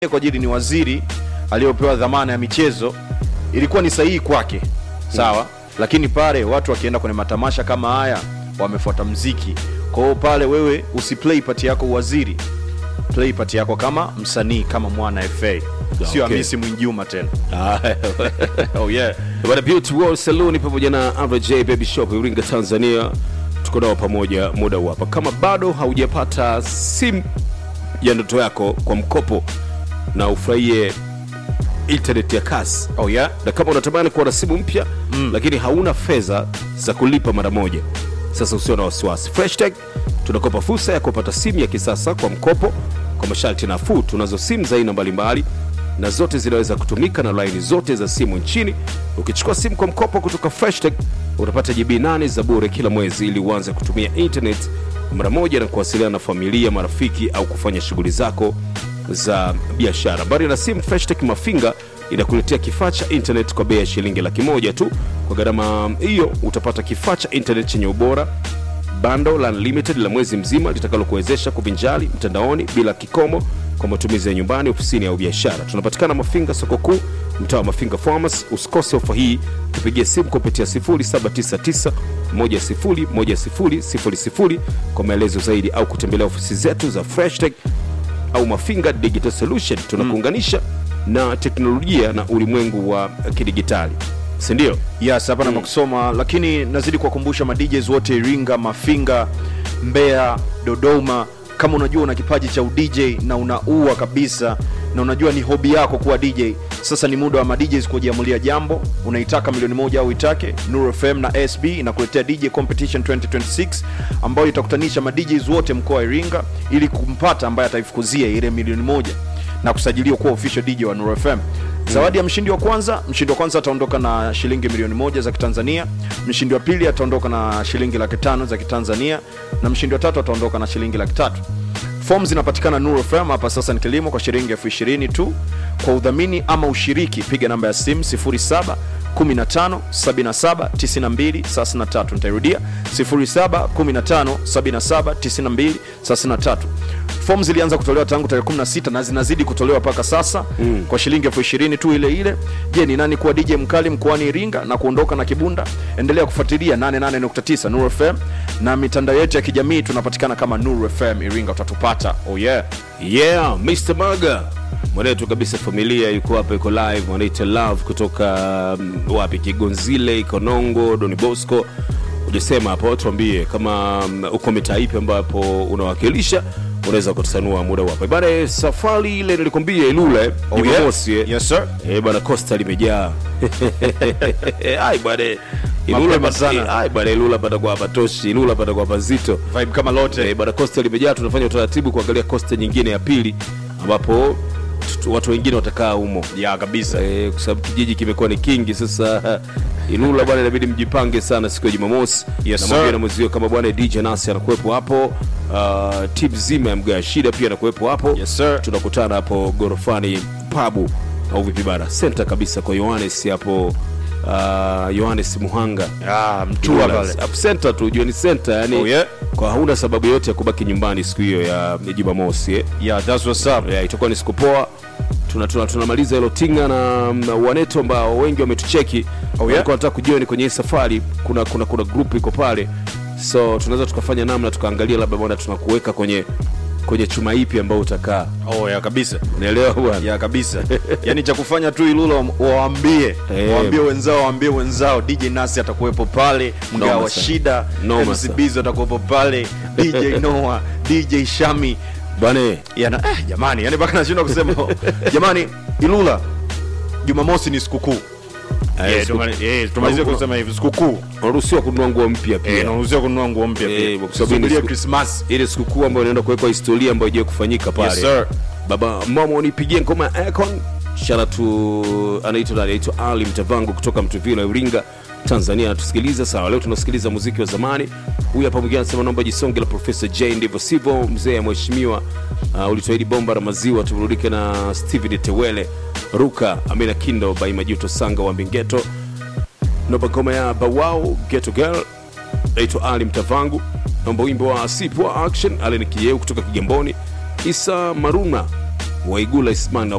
kwa ajili ni waziri aliyopewa dhamana ya michezo, ilikuwa ni sahihi kwake, sawa. Lakini pale watu wakienda kwenye matamasha kama haya wamefuata mziki. Kwa hiyo pale wewe usiplay part yako uwaziri, play part yako kama msanii, kama mwana FA, sio Okay. Hamisi Mwinjuma tena. Haya, Oh yeah. Bwana Beauty World Saloon pamoja na Average J Baby Shop Iringa Tanzania, tuko nao pamoja muda huu hapa. Kama bado haujapata simu ya ndoto yako kwa mkopo na ufurahie internet ya kasi Oh yeah. na kama unatamani kuwa na simu mpya mm. lakini hauna fedha za kulipa mara moja, sasa usio na wasiwasi. Freshtech tunakopa fursa ya kupata simu ya kisasa kwa mkopo kwa masharti nafuu. Tunazo simu za aina mbalimbali na zote zinaweza kutumika na laini zote za simu nchini. Ukichukua simu kwa mkopo kutoka Freshtech utapata GB 8 za bure kila mwezi ili uanze kutumia internet mara moja na kuwasiliana na familia, marafiki au kufanya shughuli zako za biashara. Mbali na simu, Freshtech Mafinga inakuletea kifaa cha internet kwa bei ya shilingi laki moja tu. Kwa gharama hiyo utapata kifaa cha internet chenye ubora bando la unlimited la mwezi mzima litakalokuwezesha kuvinjali mtandaoni bila kikomo kwa matumizi ya nyumbani, ofisini au biashara. Tunapatikana Mafinga, soko kuu, mtaa wa Mafinga Farmers. Usikose ofa hii, tupigie simu kupitia 0799 101000 kwa maelezo zaidi au kutembelea ofisi zetu za Freshtech au Mafinga Digital Solution. Tunakuunganisha na teknolojia na ulimwengu wa kidigitali, si ndio? Yes, hapa na kusoma, lakini nazidi kuwakumbusha ma DJs wote Iringa, Mafinga, Mbeya, Dodoma, kama unajua una kipaji cha udj na unaua kabisa na unajua ni hobi yako kuwa DJ, sasa ni muda wa ma DJs kujiamulia jambo. Unaitaka milioni moja au itake, Nuru FM na SB inakuletea DJ Competition 2026 ambayo itakutanisha ma DJs wote mkoa wa Iringa ili kumpata ambaye ataifukuzia ile milioni moja na kusajiliwa kuwa official DJ wa Nuru FM. Zawadi ya mshindi wa kwanza, mshindi wa kwanza ataondoka na shilingi milioni moja za Kitanzania. Mshindi wa pili ataondoka na shilingi laki tano za Kitanzania, na mshindi wa tatu ataondoka na shilingi laki tatu. Fomu zinapatikana Nuru FM hapa sasa ni kilimo kwa shilingi elfu ishirini tu. Kwa udhamini ama ushiriki, piga namba ya simu 07 15 77 92 33. Nitairudia 07 15 77 92 33. Fomu zilianza kutolewa tangu tarehe 16 na zinazidi kutolewa mpaka sasa mm. kwa shilingi elfu ishirini tu ile ile. Je, ni nani kuwa DJ mkali mkoani Iringa na kuondoka na kibunda? Endelea kufuatilia 88.9 Nuru FM na mitandao yetu ya kijamii tunapatikana kama Nuru FM Iringa, utatupata. Oh yeah. Yeah, Mr. Maga mwanetu kabisa, familia yuko hapa, iko live, wanaita love kutoka um, wapi, Kigonzile, Ikonongo, Doni Bosco. Ujasema hapo, tuambie kama um, uko mitaa ipi ambapo unawakilisha, unaweza kutusanua muda wapo bana. Safari ile nilikwambia Ilula eh, Oh yeah. Jumamosi eh. Yes sir. Eh, bana Costa limejaa. Ai bwana. Ilula Mapema bana sana. sana. Ai bwana Ilula patakuwa patoshi, Ilula patakuwa pazito. Vibe kama lote. Eh, bana Costa limejaa, tunafanya utaratibu kuangalia Costa nyingine ya pili ambapo tu- watu wengine watakaa humo ya kabisa. eh, kwa sababu kijiji kimekuwa ni kingi sasa. Ilula bwana, inabidi mjipange sana siku ya Jumamosi Yes, na sir. mwambie na mwezio kama bwana DJ Nasi anakuwepo hapo, uh, tip zima ya Mgaa Shida pia anakuwepo hapo. Yes, sir. Tunakutana hapo gorofani pabu au vipi bana, center kabisa kwa Yohanes hapo, uh, Yohanes Muhanga Ah, mtua pale. Up center tu ujue ni center yani Oh, yeah. kwa hauna sababu yote ya kubaki nyumbani siku hiyo ya ya Jumamosi eh. Yeah, that's what's up. Yeah, itakuwa ni siku poa. Tuna, tuna, tunamaliza hilo tinga na, na waneto ambao wengi wametucheki yeah? walikuwa wanataka kujoin kwenye hii safari. Kuna kuna kuna group iko pale, so tunaweza tukafanya namna tukaangalia labda bwana tunakuweka kwenye kwenye chuma ipi ambayo utakaa, Oh, ya kabisa. unaelewa bwana? ya kabisa yani cha kufanya tu ilula wa- waambie Eh. waambie wenzao waambie wenzao dj nasi atakuwepo pale mgaa Noma wa sana. shida Noma MC sana. Bizo atakuwepo pale dj noa dj shami Bwana yana eh, jamani yani mpaka nashindwa kusema jamani ilula jumamosi ni sikukuu eh, Eh, siku- tumali- eh, tumalizie Unaruhusiwa- kusema hivi sikukuu unaruhusiwa kununua nguo mpya Eh, pia naruhusiwa kununua nguo mpya Eh, pia kwa sababu ni Subiria siku- krismas ile sikukuu ambayo inaenda kuwekwa historia ambayo haijawahi kufanyika pale. Yes, sir. Baba mama unipigie ngoma ya Akon. Shout tu anaitwa nani? Anaitwa Ali Mtavangu kutoka Mtuvila Iringa, Tanzania anatusikiliza. Sawa, leo tunasikiliza muziki wa zamani. Huyu hapa mwingine anasema naomba jisonge la Professor J, ndivyo sivyo mzee ya mheshimiwa. Uh, ulituahidi bomba la maziwa, tuburudike na Steven Tewele, Ruka, Amina Kindo, by Majuto Sanga wa Mbingeto naomba ngoma ya Bawao Ghetto Girl naitwa Ali Mtavangu, naomba wimbo wa Sipwa Action Allen Kiyeu kutoka Kigamboni, Isa Maruna waigula isman